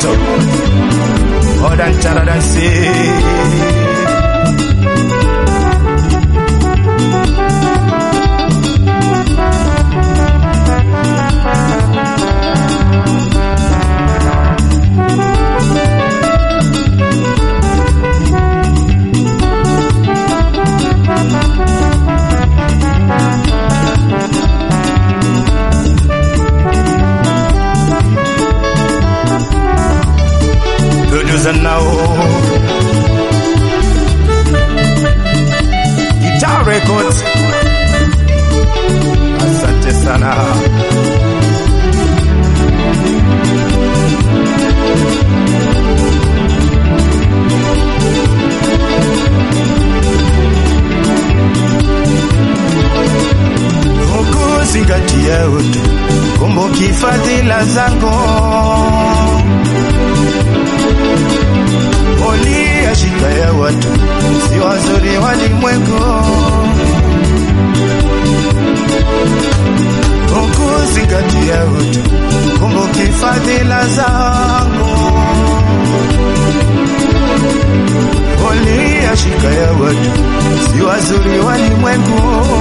moto odancharadansi producer now Guitar Records asante sana ukuzingatia utu kumbuki fadhila zako Olia shika ya watu si wazuri walimwengu ukuzingatia utu kumbuki fadhila zangu Olia shika ya watu si wazuri walimwengu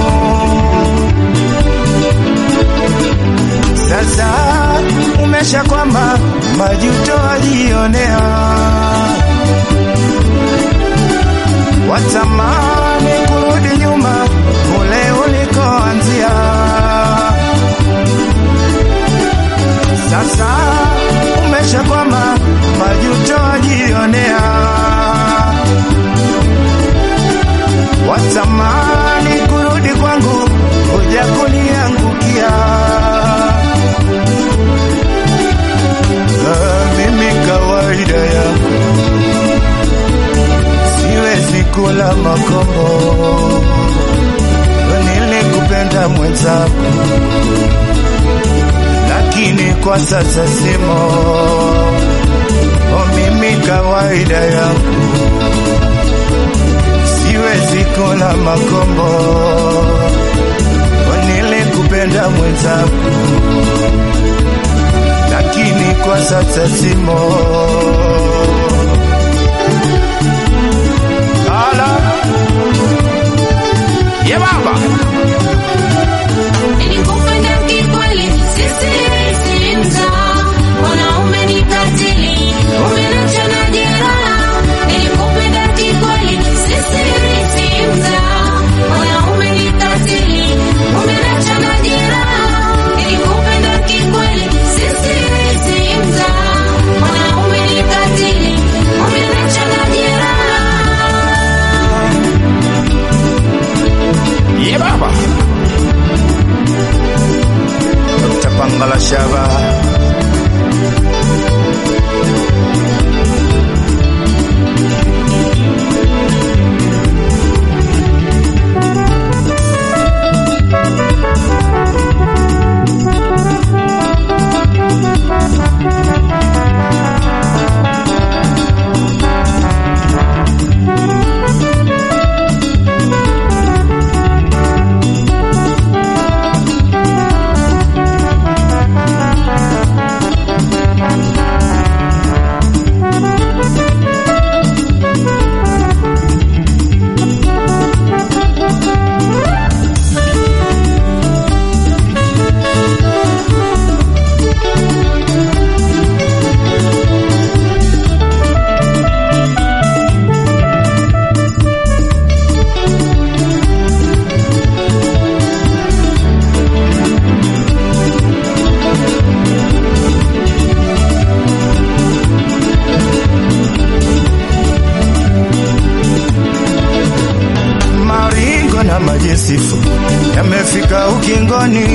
sasa umesha kwamba majuto alionea watamani kurudi nyuma kule ulikoanzia. Sasa umesha kwamba majuto ajionea, watamani kurudi kwangu kuja kuniangukia. Ah, mimi kawaida yangu siwezi kula makombo, nilikupenda mwenzako, lakini kwa sasa simo. O, mimi kawaida yangu siwezi kula makombo, O, nilikupenda mwenzako, lakini kwa sasa simo. Ala. Ye baba. Nilikupenda kikweli, sisi si mzaa. Mwanaume ni katili, umeniacha na jeraha. Nilikupenda kikweli, sisi si mzaa. Mwanaume ni katili, umeniacha na jeraha. Nilikupenda kikweli, sisi si mzaa. Mwanaume ni katili, umeniacha na jeraha. Ye baba. Dr. Pangala Shaba. Maringo na majesifu yamefika ukingoni,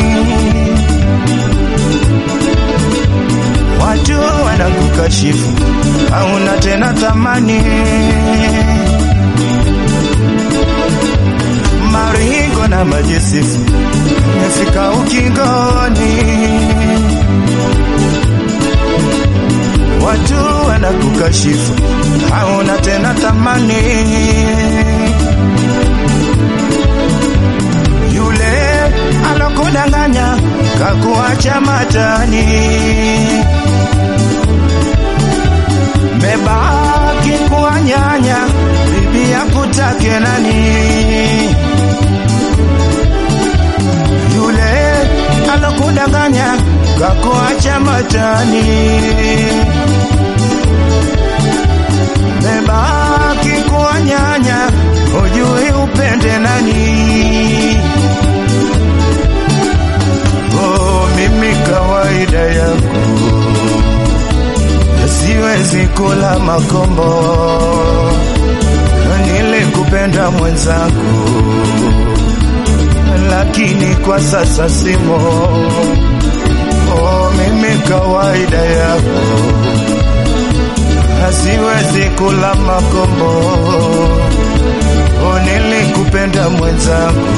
watu wanakukashifu, hauna tena thamani. Maringo na majesifu yamefika ukingoni, watu wanakukashifu, hauna tena thamani. yule alokudanganya kakuacha matani, mebaki kuwa nyanya, bibi yakutake nani? Yule alokudanganya kakuacha matani, mebaki kuwa nyanya, hujui upende nani? Oh, mimi kawaida yangu siwezi kula makombo, nilikupenda mwenzangu, lakini kwa sasa simo. Oh, mimi kawaida yako, siwezi kula makombo, oh, nilikupenda mwenzangu,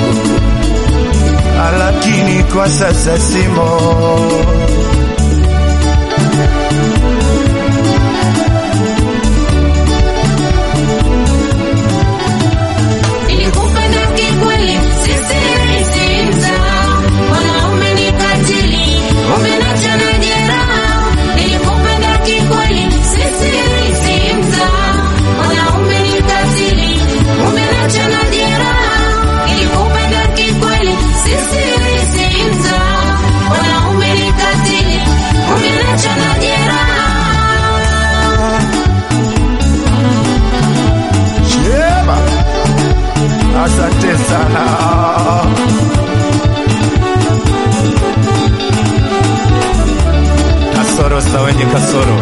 lakini kwa sasa simo. Nilikupenda kikweli, sisi si mzaha. Wanaume ni katili, umenacha na jeraha. Nilikupenda kikweli, sisi si mzaha. Wanaume ni katili, umenacha na jeraha. Nilikupenda kikweli, sisi si mzaha. Wanaume ni katili, umenacha na jeraha. Sheba. Asante sana. Kasoro za wenye kasoro.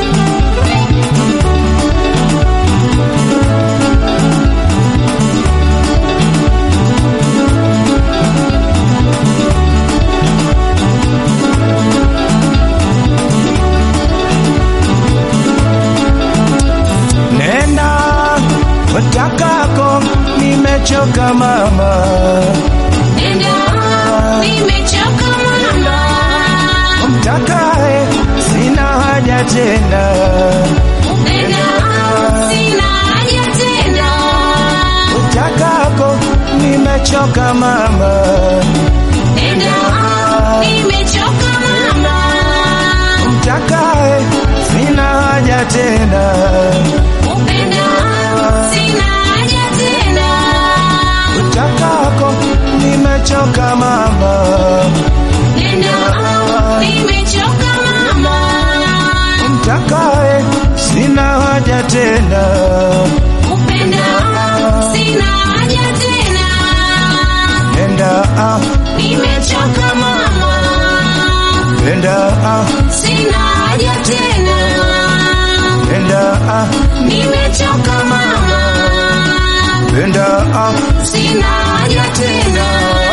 Nenda utakako, nimechoka mama. Nenda, nimechoka mama. Mtakae, sina haja tena. Nenda, sina haja tena. Utakako, nimechoka mama. Nenda, nimechoka mama. Mtakae, sina haja tena. Upenda, sina haja tena. Utakako, nimechoka mama. Nenda, nimechoka mama. Mtakae, sina haja tena. Upenda, sina haja tena. Nenda ah, Nimechoka mama. nenda ah, Sina haja tena. nenda ah, Nimechoka mama. nenda ah. Sina haja tena.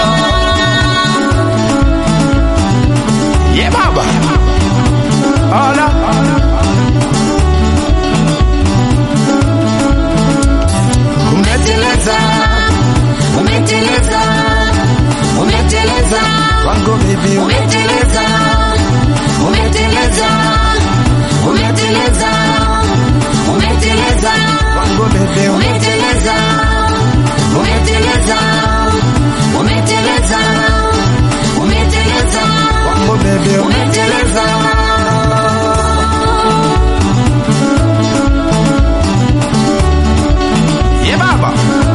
Ye baba. Ala. Umeteleza, umeteleza, umeteleza, Wango baby. umeteleza, umeteleza, umeteleza, umeteleza, Wango baby. umeteleza, umeteleza, umeteleza, umeteleza, Wango baby. umeteleza. Ye baba.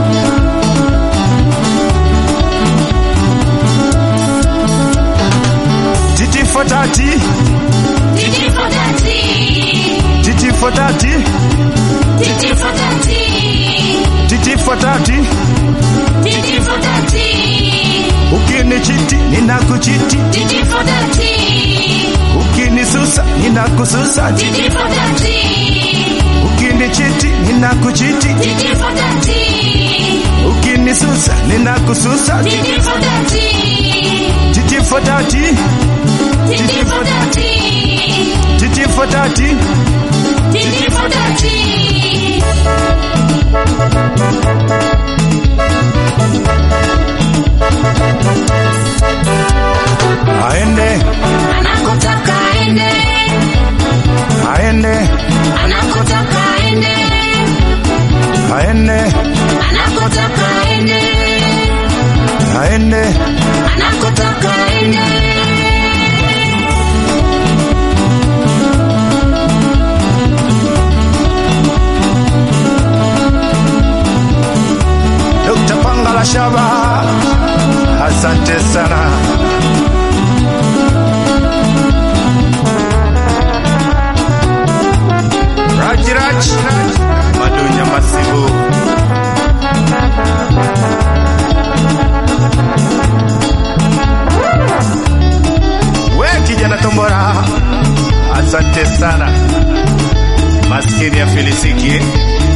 Titi for tati. Titi for tati, Titi for tati. titi for tati. Titi for tati. Titi for tati, Ukinichiti ninakuchiti. titi for tati, Ukinisusa ninakususa. titi for tati, Ukinichiti ninakuchiti. titi for tati, Ukinisusa ninakususa. titi for tati, Titi for tati. titi for tati, Titi for tati. titi for tati. Aende, Anakotaka ende, aende, anakotaka ende, aende, anakotaka ende, aende. anakotaka ende. pamoja na tombora. Asante sana maskini ya filisiki